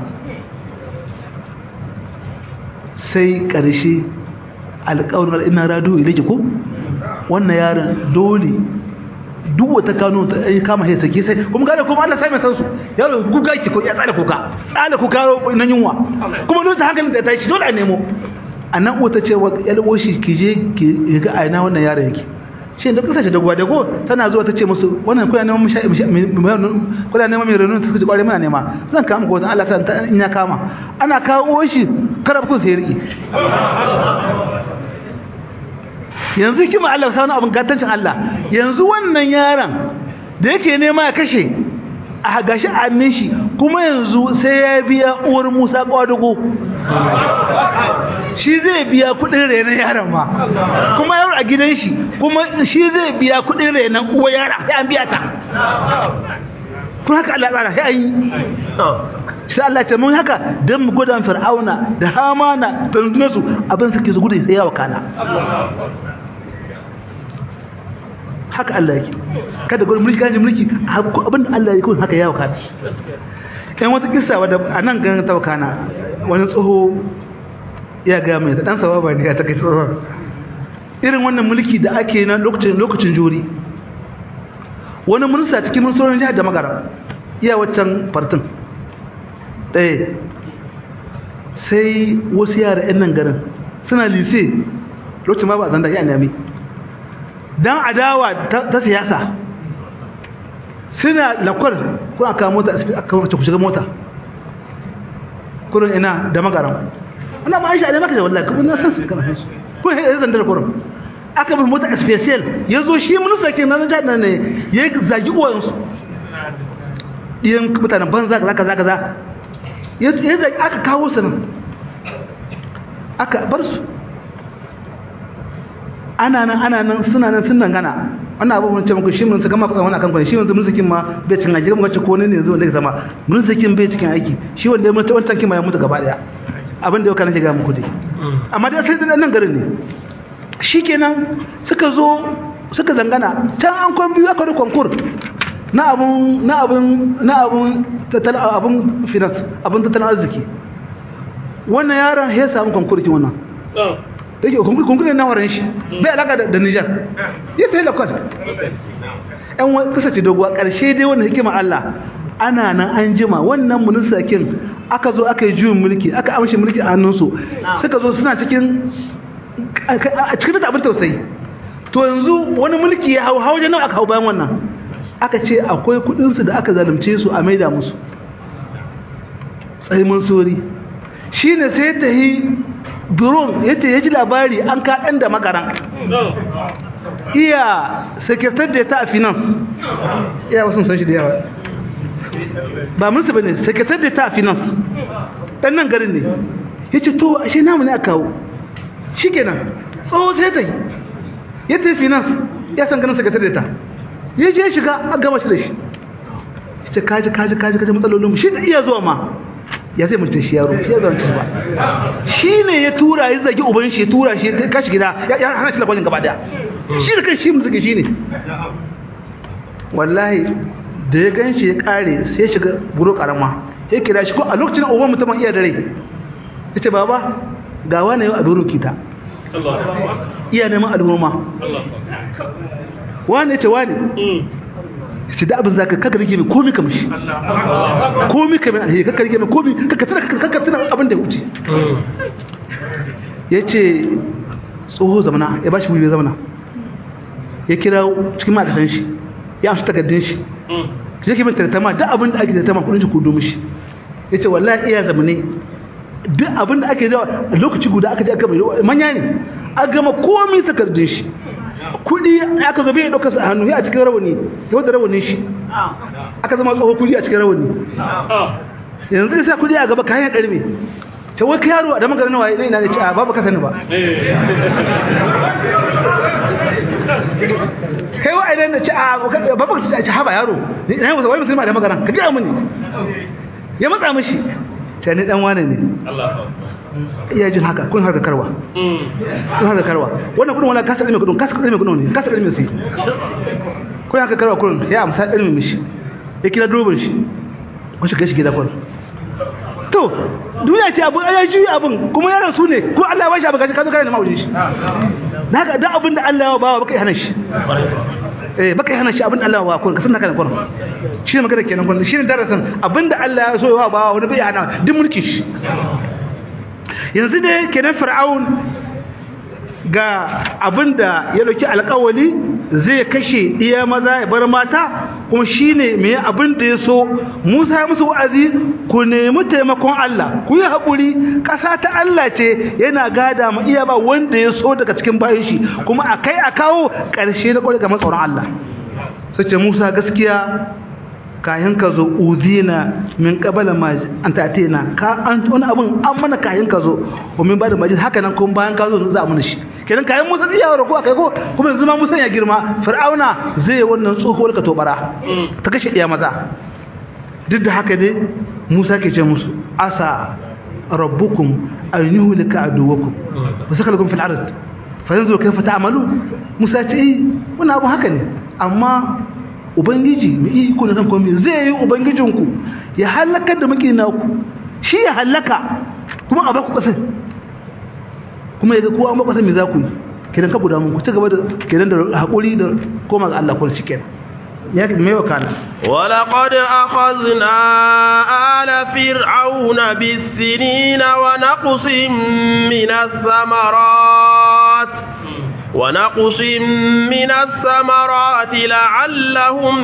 sai ƙarshe alƙawarin ina rado ilaki ko wannan yaron dole duk wata kano ta yi kama sai sake sai kuma gane kuma Allah sai mai san su yaro guga ki ko ya tsala kuka tsala kuka nan yunwa kuma dole ta hankalin da ta shi dole a nemo anan uwa ta ce wa yalwo shi ki je ki ga aina wannan yaron yake shi da kasashe da gwada go tana zuwa ta ce musu wannan kuna neman musha kuna neman mai renun ta suka ji kware muna nema zan kama ko wata Allah ta in ya kama ana kawo shi karab kun sai riki yanzu kima Allah sa wani abin gatancin Allah yanzu wannan yaron da yake nema ya kashe a gashi annin shi kuma yanzu sai ya biya uwar Musa kwadugo shi zai biya kudin renon yaron ma kuma yaro a gidan shi kuma shi zai biya kudin renon uwar yaron ya an biya ta kuma haka Allah tsara sai an yi sai Allah ce mun haka don mu gudan fir'auna da hamana da rundunarsu abin suke su gudun sai yawa kana haka Allah yake kada gurin mulki kaji mulki abin da Allah yake kun haka yawa kana ɗan wata kisa wadda a nan ganin taukana wani tsoho ya ga mai da ɗan sababa ne ya ta kai tsohon irin wannan mulki da ake na lokacin lokacin juri wani minista cikin ministorin jihar da magara iya waccan fartin ɗaya sai wasu yara 'yan nan garin suna lise lokacin ma ba a zanda ya nemi don adawa ta siyasa suna lakwar kuna kawo mota a kawo ku shiga mota kurin ina da magaran wannan ma aisha ne maka da wallahi kuma na san su kana san su ko ya zandar kurin aka bi mota special ya zo shi minista ke nan jihar nan ne ya zagi uwayensu iyan mutanen banza kaza kaza kaza ya zagi aka kawo su nan aka bar su ana nan ana nan suna nan sun dangana wannan abu mun ce muku shi mun saka maka wannan akan kwani shi wanzu musikin ma bai cin aiki kuma ce ko ne ne yanzu wanda ya zama musikin bai cikin aiki shi wanda ya mutu wannan kin ma ya mutu gaba daya abin da yau kana shiga muku dai amma dai sai nan garin ne shikenan suka zo suka zangana can an kwan biyu aka da konkur na abun na abun na abun tattalin abun finance abun tattalin arziki wannan yaron ya samu konkur kin wannan yake kunkunan na waran shi bai alaka da Nijar ya ta yi lakwal ‘yan wani kasace doguwa ƙarshe dai wannan hikima Allah ana nan an jima wannan munisakin aka zo aka yi juyin mulki aka amshi mulki a hannunsu suka zo suna cikin a cikin da abin tausayi to yanzu wani mulki ya hau hau nan aka hau bayan wannan aka ce akwai kudinsu da aka zalunce su a maida musu tsaye sori shi ne sai ta yi buron yace ya ji labari an kaɗan da makaran iya sekretar da ta a finance iya wasu san shi da yawa ba musu ba ne sekretar da ta a finance ɗan nan garin ne ya ce to ashe namu ne a kawo shi kenan tsawo sai ta yi ya ta yi finance ya san ganin sekretar da ta ya je shiga a gama shi da shi ya ce kaji kaji kaji kaji matsalolin shi da iya zuwa ma ya zai mutum shi yaro shi ya zama ba shi ne ya tura ya zagi uban shi ya tura shi ya kashi gida ya hana shi labarin gaba daya shi da kan shi mutum shi ne wallahi da ya gan shi ya kare sai ya shiga buru karama ya kira shi ko a lokacin uban mutum iya da rai ya ce baba ga wani yau a buru kita iya neman al'umma wani ya ce wani ce da abin za ka kaka rike mai komi ka mishi komi ka mai alheri kaka rike mai komi kaka tana kaka tana abin da wuce ya ce tsoho zamana ya ba shi wuri zamana ya kira cikin ma'aikatan shi ya amshi takardun shi ya ke mai tattama duk abin da ake tattama kudin shi kudu mishi ya ce wallahi iya zamane duk abin da ake zawa lokaci guda aka je aka mai manya ne a gama komi takardun shi kudi aka zo bai dauka su a hannu ya a cikin rawani ya wadda rawanin shi aka zama tsoho kudi a cikin rawani yanzu sai kudi a gaba kayan karme ta wai ka yaro a da magarin waye ina ne ce a babu ka sani ba kai wa idan na ce a babu ka ce haba yaro ni ina wai musulma da magaran ka ga mini ya matsa mishi ta ni dan wane ne iya jin haka kun harka karwa kun harka karwa wannan kudin wala kasa ilmi kudin kasa ilmi kudin ne kasa ilmi sai kun harka karwa kudin ya amsa ilmi mishi ya kira durobin shi kun shiga shi gida kun to duniya ce abun ya juyi abun kuma yaran su ne ko Allah ya bashi abu kaje ka zo kare da maujin shi naka da abin da Allah ya bawa baka hana shi eh baka hana shi abin da Allah ya bawa kun ka san naka da kun shi ne magana kenan kun shi ne darasin abin da Allah ya so ya bawa wani bai hana duk mulkin shi yanzu ne kenan fir'aun ga abinda ya dauki alƙawali zai kashe iya maza ya bar mata kuma shine me abinda ya so Musa ya musu wa'azi ku nemi taimakon Allah ku yi haƙuri ƙasa ta Allah ce yana gada mu iya ba wanda ya so daga cikin bayan shi kuma akai a kawo ƙarshe na ƙwarai ga tsoron Allah sace Musa gaskiya kayan ka zo uzina min qabala ma an ta'tina ka an wani abun an mana kayan ka zo ko min ba da majid haka nan kuma bayan ka zo za a mana shi kenan kayan Musa iya wa ko akai ko kuma yanzu ma Musa ya girma Fir'auna zai wannan tsohuwar ka tobara ta kashe iya maza duk da haka dai Musa ke ce musu asa rabbukum an yuhlika aduwakum wa sakalakum fil ard fa yanzu kayfa ta'malu Musa ce eh wannan abu haka ne amma ubangiji mai iko na kan komai zai yi ubangijinku ya halakar da muke naku shi ya halaka kuma a baku kasar kuma ya ga kowa an baku kasar me za ku yi kenan ka guda ku ci gaba da kenan da haƙuri da koma ga Allah kun cikin ya mai wakana
ولقد أخذنا آل فرعون بالسنين ونقص من الثمرات ونقص من الثمرات لعلهم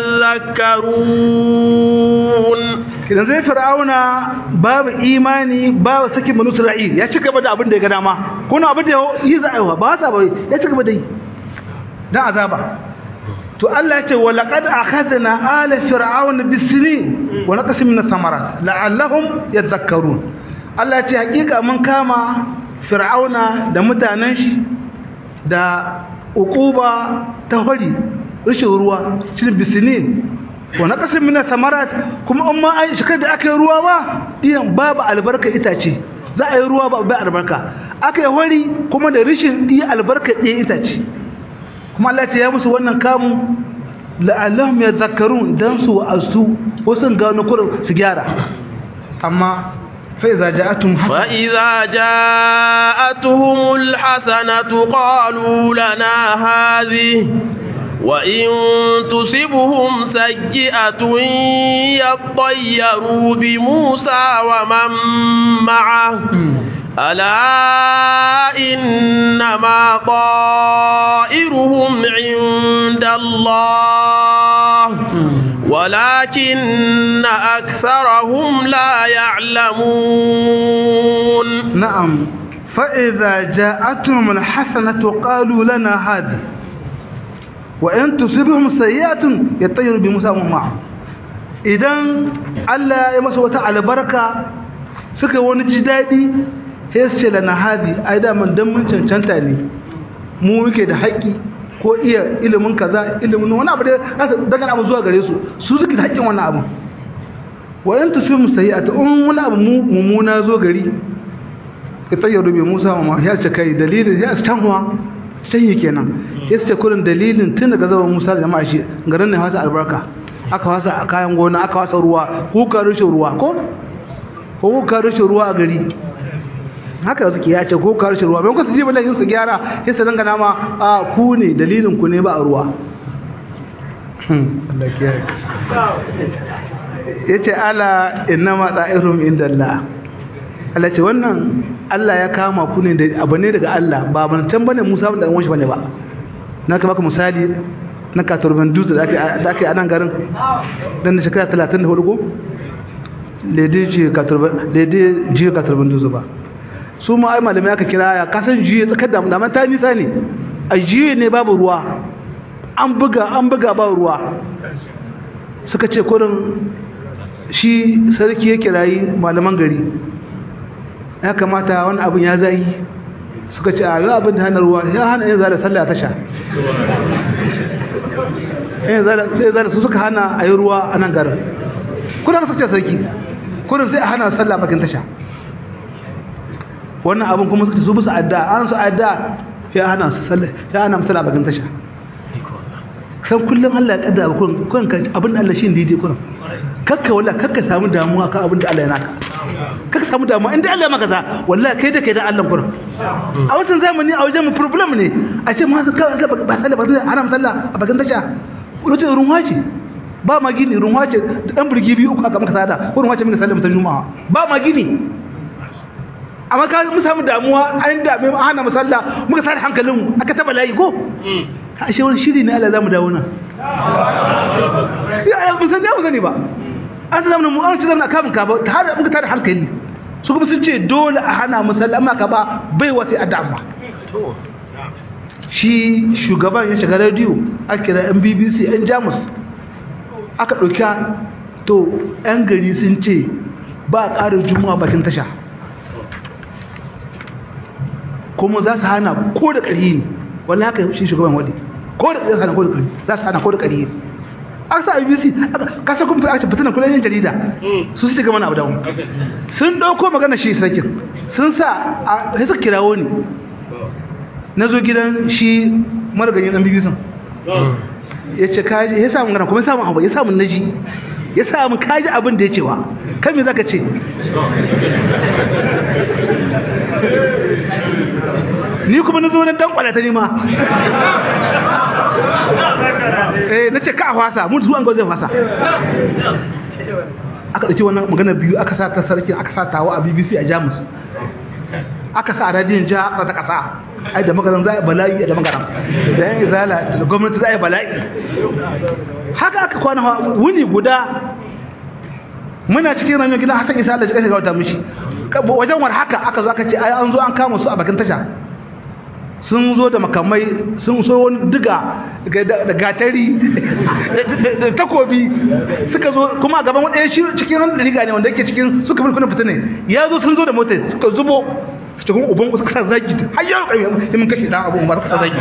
يذكرون
kidan zai fir'auna babu imani babu sakin banu isra'il ya ci gaba da abin da ya ga dama kuna abin da yi za'aiwa ba sa ba ya ci gaba da yi dan azaba to Allah ya ce wa laqad akhadna ala fir'auna bisinin wa naqsim min ath-thamarat la'allahum yadhakkarun Allah ya ce hakika mun kama fir'auna da mutanen shi da uquba ta hori rashin ruwa shi bisinin wa naqsim min ath-thamarat kuma amma an shikar da aka yi ruwa ba iyan babu albarka itace za a yi ruwa ba bai albarka aka yi hori kuma da rashin iya albarka ɗaya itace kuma Allah ce ya musu wannan kamun la'allahum yadhakkarun dan su wa'azu wasu gano kurin su gyara amma fa iza ja'atum
فإذا جاءتهم الحسنة قالوا لنا هذه وإن تصبهم سيئة يطيروا بموسى ومن معه ألا إنما طائرهم عند الله ولكن أكثرهم لا يعلمون
na'am fa iza ja'atum alhasanatu qalu lana hadi wa in tusibhum sayi'atun yatayyuru bi musa wa ma'a idan Allah ya masa wata albarka suka wani ji dadi sai su ce lana hadi ai da man dan mun cancanta ne mu muke da haƙƙi ko iya ilimin kaza ilimin wani abu da daga abu zuwa gare su su suke da haƙƙin wannan abu wa in tusibhum sayi'atun in wani abu mummuna zo gari ka tsayyaro bai musa ma ya ce kai dalilin ya canwa sanyi kenan ya ce kurin dalilin tun daga zaman musa da jama'a shi garin ne wasa albarka aka wasa kayan gona aka wasa ruwa kuka rushe ruwa ko ko kuka rushe ruwa a gari haka suke ya ce kuka rushe ruwa bai kusa jibi lahin su gyara ya su dangana ma a ku ne dalilin ku ne ba a ruwa ya ce ala innama da'irum inda Allah Allah ce wannan Allah ya kama ku ne da abu ne daga Allah ba ban can bane Musa da wanshi bane ba na ka baka misali na katurban dutse da aka da aka a nan garin dan da shekara 34 go lede ji katurban lede ji katurban dutse ba su ma ai malamai aka kira ya kasan jiye tsakar da da ta nisa ne a jiye ne babu ruwa an buga an buga ba ruwa suka ce kurin shi sarki ya kirayi malaman gari ya kamata wani abin ya zai suka ce a yi abin da hana ruwa ya hana yin zara sallah ta sha sai zara su suka hana a yi ruwa a nan garin kuna ka suka sarki kuna sai a hana sallah bakin tasha wannan abin kuma suka su bisa adda an su adda ya hana sallah ya hana sallah bakin tasha san kullum Allah ya kaddara kun kun abin da Allah shi daidai kun kakka walla kakka samu damuwa kan abin da Allah ya naka kakka samu damuwa inda Allah ya maka za wallahi kai da kai da Allah kun a wannan zamani a wajen mu problem ne a ce ma ka ba sallah ba ana sallah a bakin tasha wajen runwa ce ba ma gini runwa ce da dan burgi biyu uku aka maka sada ko runwa ce muka sallah mutan juma'a ba ma gini amma ka mu samu damuwa an dame mu hana musalla muka sa hankalin mu aka taba layi ko ashe wani shiri ne Allah zamu dawo nan ya mun san da mun sani ba an ta zamanin mu an ci zamanin kamun ka ba har muka tada hankali su kuma sun ce dole a hana musalla amma ka ba bai wasi a dama shi shugaban ya shiga radio aka kira yan BBC yan Jamus aka ɗauki to yan gari sun ce ba ƙarin juma'a bakin tasha kuma za su hana ko da ƙarhi ne wallahi haka shi shugaban wadi ko da ƙarhi ko da ƙarhi za su hana ko da ƙarhi ne aka sa BBC ka sa kuma aka fitina kullun jarida su su ga mana abu dawo sun dauko magana shi sakin sun sa sai suka kirawo ni na zo gidan shi marganyin dan BBC ya ce kaji ya samu gana kuma ya samu abu ya samu naji ya samu kaji abin da ya cewa kan me zaka ce ni kuma na zo na dan kwalata ni ma eh na ce ka fasa mun zuwa ga zai fasa aka dauki wannan magana biyu aka sa ta sarki aka sa tawa a BBC a Jamus aka sa a radiyon jiha ta kasa ai da magaran za a bala'i da magaran da yan izala da gwamnati za a bala'i haka aka kwana wuni guda muna cikin ranar gida hasan isa Allah ya kashe gauta mishi wajen war haka aka zo aka ce ai an zo an kama su a bakin tasha sun zo da makamai sun so wani diga da gatari da takobi suka zo kuma gaban wani shi cikin wani riga ne wanda yake cikin suka fi kuna fita ne ya zo sun zo da motar suka zubo su cikin uban suka sa zagi har yaro kai yi mun kashe dan abu ba suka sa zagi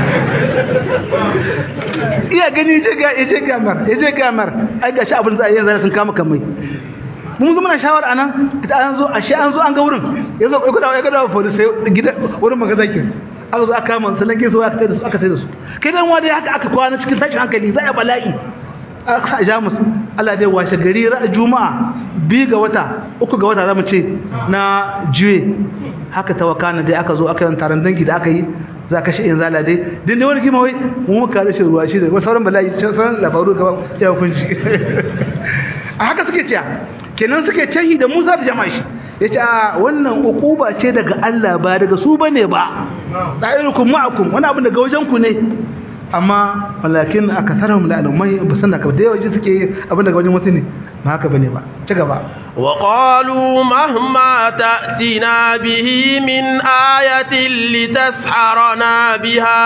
iya gani je ga ya je gamar ya je gamar ai gashi abin da zai zai sun kama kamai mun zo muna shawara anan ita an zo ashe an zo an ga wurin yanzu kai gudawa ya gudawa police gida wurin magazakin aka zo aka kama su nan su aka tsaye da su aka tsaye da su kai dan wani haka aka kwana cikin tashin hankali za a bala'i aka sa jamus Allah dai washe gari ra'a juma'a bi ga wata uku ga wata zamu ce na juye haka tawakana dai aka zo aka yi taron dangi da aka yi za ka shi in zala dai din dai wani kima wai mu muka rashin ruwa shi da sauran bala'i sauran labaru gaba ya kunshi a haka suke cewa kenan suke canhi da Musa da jama'a shi yace a wannan ukuba ce daga Allah ba daga su bane ba da'irukum ma'akum wani abu daga wajen ku ne amma walakin akatharuhum la alumai basan da da yawa suke abin daga wajen wasu ne ba haka bane ba ci gaba
wa qalu mahma ta'tina bihi min ayatin litasharana biha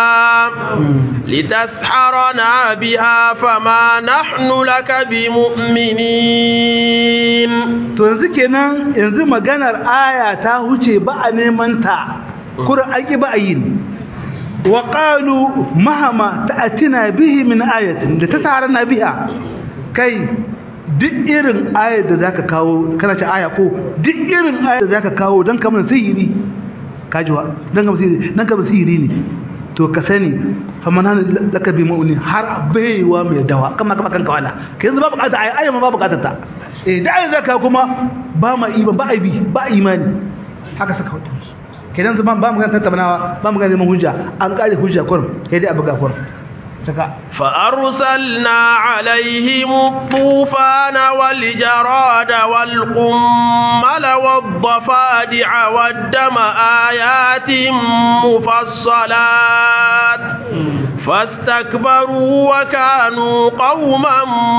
litasharana biha fama nahnu laka bimu'minin
to yanzu kenan yanzu maganar aya ta huce ba a neman ta qur'an ki ba a yin wa qalu mahama ta'tina bihi min ayatin da ta tare na biha kai duk irin ayar da zaka kawo kana ce aya ko duk irin ayar da zaka kawo dan kamar sihiri kajiwa dan kamar sihiri dan kamar sihiri ne to ka sani faman hana laka bi mu'min har baiwa mai dawa kama kama kanka wala kai yanzu ba bukata aya aya ma ba bukatar ta eh da ayar zaka kuma ba ma iman ba aibi ba imani haka saka hudu kenan zaman ba mu ganin tattaunawa ba mu ganin hujja an kare hujja kurum kai dai abu ga kurum
فأرسلنا عليهم الطوفان والجراد والقمل والضفادع والدم آيات مفصلات فاستكبروا وكانوا قوما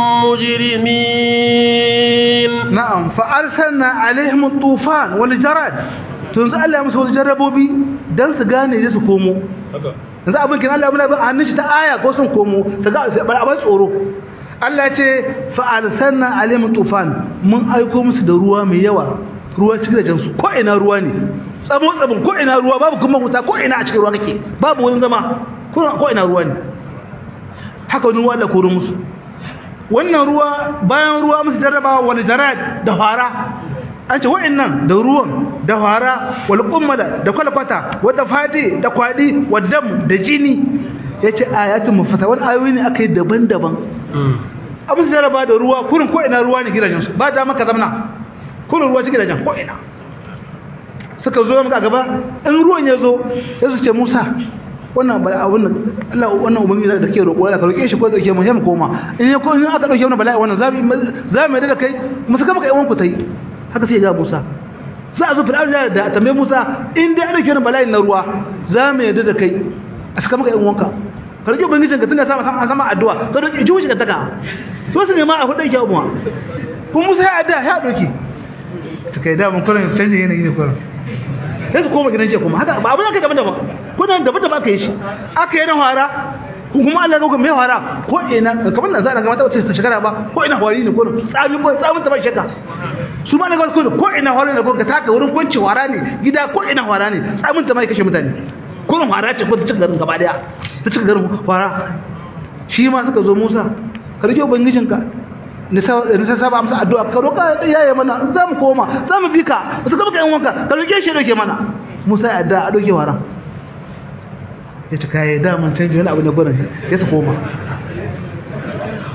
مجرمين
نعم فأرسلنا عليهم الطوفان والجراد tunzu Allah ya musu wasu jarrabobi don su gane su komo yanzu abin kin Allah muna bin hannun shi ta aya ko sun komo su ga bar abin tsoro Allah ce fa arsalna alaihim tufan mun aiko musu da ruwa mai yawa ruwa cikin da jansu ko ina ruwa ne tsamo tsabon ko ina ruwa babu kuma wuta ko ina a cikin ruwa kake babu wani zama ko ina ruwa ne haka wani ruwa Allah koro musu wannan ruwa bayan ruwa musu jarrabawa wani jarad da fara an ce wa'annan da ruwan da fara wal ummada da kwalkwata wadda fadi da kwadi wadam da jini yace ayatun mufasa wani ayoyi ne akai daban-daban abin da raba da ruwa kurin ko ina ruwa ne gidajen su ba da maka zamna kurin ruwa cikin gidajen ko ina suka zo maka gaba in ruwan ya zo ya su ce Musa wannan bala abun Allah wannan ubangi da ke roƙo Allah ka roƙe shi ko da ke mu mu koma in ya ko in aka dauke wannan bala'i wannan zabi za mu da kai mu saka maka yan ku tai haka sai ga Musa za a zo fir'auna da tambaye Musa in dai ana kiran bala'in na ruwa za mu yadda da kai a saka maka yan wanka ka rike ubangijin ka tunda sama sama sama addu'a ka roki ji wuce ka taka to su ne ma a hudu yake abuwa kuma Musa ya addu'a ya doki to kai da mun kullun canje yanayi ne kullun sai su koma gidan jiya kuma haka ba abin da kai daban daban kullun daban daban aka yi shi aka yi na fara kuma Allah ga mai fara ko ina kamar nan za a ga mata wata shekara ba ko ina hawari ne ko tsami ko tsamin ta ba shekka su ma daga ko ko ina hawari ne ko ka taka wurin kwanci wara ne gida ko ina wara ne tsamin ta mai kashe mutane kurin wara ce ko ta cika garin gaba daya ta cika garin wara shi ma suka zo Musa ka rike ubangijinka nisa saba amsa addu'a ka roƙa yaye mana za mu koma za mu bi ka su ka baka yan wanka ka roƙe shi roƙe mana Musa ya addu'a a doke wara ya ci kayan daman canji wani abu na gwanin ya su koma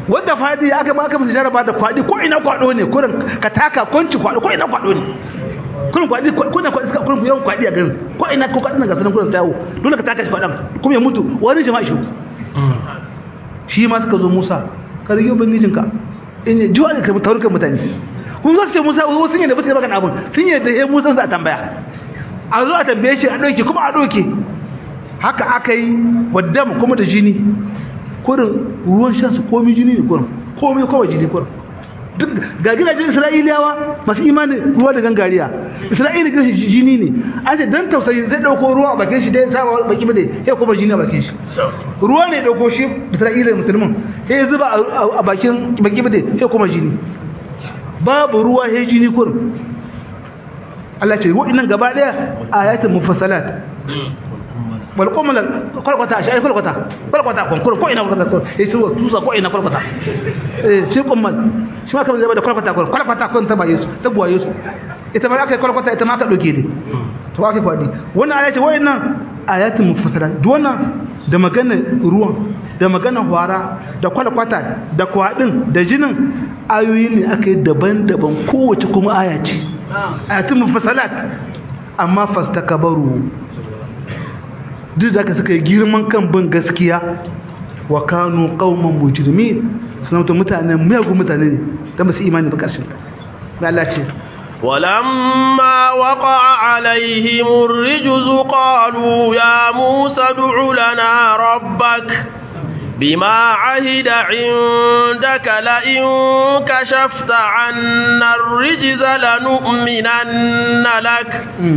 wanda fadi aka ba aka musu jaraba da kwadi ko ina kwado ne kurin ka taka kwanci kwado ko ina kwado ne kurin kwadi ko ina kwadi kurin yawan kwadi a garin ko ina ko kwadi na gasanin kurin tawo dole ka taka shi kwadan kuma ya mutu wani jama'a shi shi ma suka zo Musa ka rige ubangijinka in ji wani ka taurukan mutane kun zo su ce Musa wasu sun yi da ba su baka abun sun yi da he Musa za a tambaya a zo a tambaye shi a ɗauke kuma a ɗauke haka aka yi wadda kuma da jini kurin ruwan shan su komi jini ne kurin komi kawai jini kurin duk ga gidajen isra'iliyawa masu imanin ruwa da gangariya isra'ila gidan jini ne an ce dan tausayi zai dauko ruwa a bakin shi dai sama baki bane sai kuma jini a bakin shi ruwa ne dauko shi isra'ila musulmin sai zuba a bakin baki bane sai kuma jini babu ruwa sai jini kurin Allah ce wa'annan gaba daya ayatul mufassalat wal qumla kwalkwata shi ai kwalkwata kwalkwata kon ko ina kwalkwata kon eh su tusa ko ina kwalkwata eh shi kummal shi ma kamar zai da kwalkwata kon kwalkwata kon ta baye su ta buwaye su ita ba aka kwalkwata ita ma ka doke ne to aka kwadi wannan aya ce wayannan ayatul mufassalat duk wannan da maganar ruwan da maganar hwara da kwalkwata da kwadin da jinin ayoyi ne aka yi daban-daban kowace kuma aya ce ayatul mufassalat amma fastakabaru duk da aka suka yi girman kan bin gaskiya wa kanu qauman mujrimin suna mutum mutane miyagun mutane ne da basu imani ba karshen ta Allah ce
ولما وقع عليهم الرجز قالوا يا موسى ادع لنا ربك بما عهد عندك لئن كشفت عنا الرجز لنؤمنن لك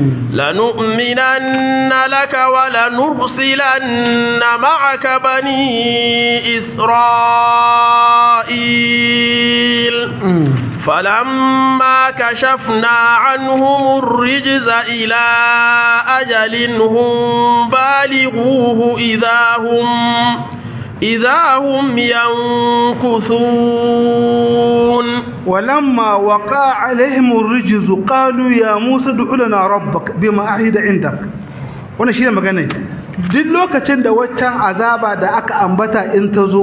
لنؤمنن لك ولنرسلن معك بني إسرائيل فلما كشفنا عنهم الرجز إلى أجل هم بالغوه إذا هم إذا هم ينكثون
ولما وقع عليهم الرجز قالوا يا موسى ادع لنا ربك بما عهد عندك wannan shine magana duk lokacin da waccan azaba da aka ambata in ta zo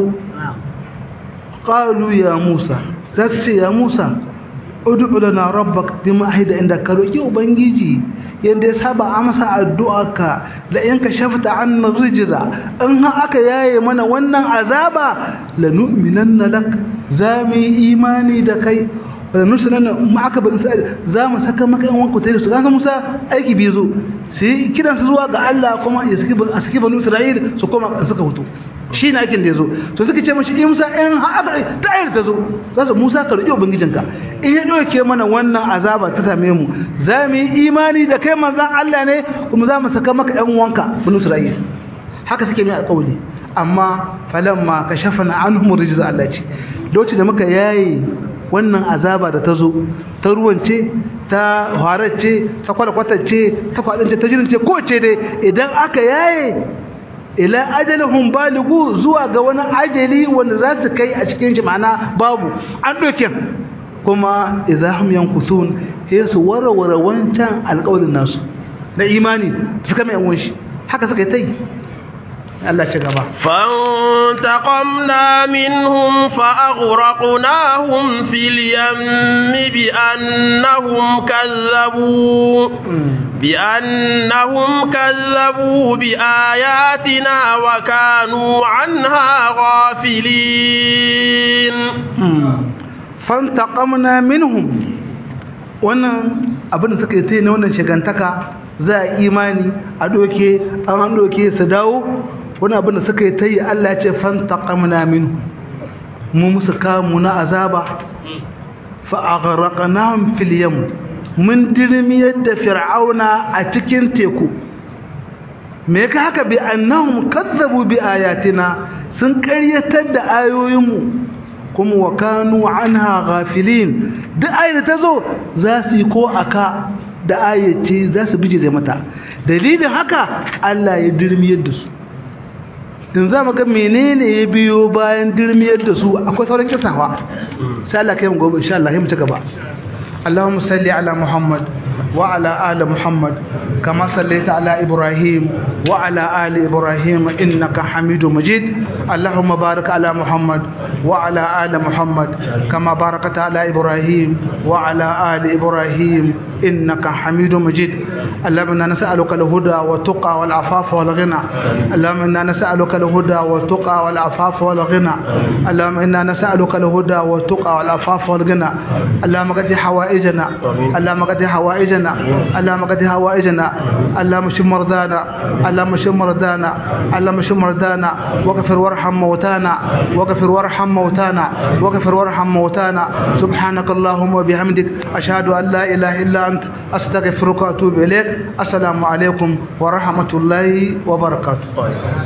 qalu ya Musa zasu ya Musa ud'u lana rabbak bima ahida inda ka roki ubangiji yanda ya saba amsa addu'arka la in ka shafta anna rijza in ha aka yaye mana wannan azaba lanu'minanna lak zami imani da kai nusulanna ma aka bani sai za mu saka maka yan wanku tare su kaga Musa aiki bai zo sai kiran su zuwa ga Allah kuma ya saki a saki banu Isra'il su koma suka fito shi ne aikin da ya zo to suka ce mashi in musa in haka ta ayar ta zo za su musa ka roƙi ubangijinka in ya ɗauke mana wannan azaba ta same mu za mu yi imani da kai manzan Allah ne kuma za mu saka maka ƴan wanka banu Isra'il haka suke mai alƙawari amma falamma kashafana anhum rijza Allah ce lokacin da muka yayi wannan azaba da ta zo ta ruwance ta haracce ta kwalkwatacce ta kwadance ta jirince ko ce dai idan aka yaye ila ajalihum baligu zuwa ga wani ajali wanda za su kai a cikin shi ma'ana babu an doke kuma idahum yankusun sai su warware wancan alƙawarin nasu na imani suka mai yan shi haka suka yi tai Allah ci gaba
فانتقمنا منهم فأغرقناهم في اليم بأنهم كذبوا بأنهم كذبوا بآياتنا وكانوا عنها غافلين
فانتقمنا منهم wannan abin da suka yi ta na wannan shigantaka za a imani a doke an doke su dawo wani abin da suka yi ta yi Allah ce fantaqamna minhu mu musu kamu na azaba fa aghraqnahum fil yam mun dirmiyar da fir'auna a cikin teku me ka haka bi annahum kazzabu bi ayatina sun ƙaryatar da ayoyinmu kuma wa kanu anha ghafilin duk ayar ta zo za su yi ko aka da ayyace za su bije zai mata dalilin haka Allah ya dirmiyar da su in za mu ga menene ya biyo bayan dirmiyar da su akwai sauran kisawa sai Allah kai mu gobe insha Allah mu ci gaba Allahumma salli ala Muhammad وعلى آل محمد كما صليت على إبراهيم وعلى آل إبراهيم إنك حميد مجيد اللهم بارك على محمد وعلى آل محمد كما باركت على إبراهيم وعلى آل إبراهيم إنك حميد مجيد اللهم إنا نسألك الهدى والتقى والعفاف والغنى اللهم إنا نسألك الهدى والتقى والعفاف والغنى اللهم إنا نسألك الهدى والتقى والعفاف والغنى اللهم قد حوائجنا اللهم قد حوائجنا اللهم قد حوائجنا اللهم اشف مرضانا اللهم اشف مرضانا اللهم اشف مرضانا واغفر وارحم موتانا واغفر وارحم موتانا واغفر وارحم موتانا سبحانك اللهم وبحمدك أشهد أن لا إله إلا أنت أستغفرك وأتوب إليك السلام عليكم ورحمة الله وبركاته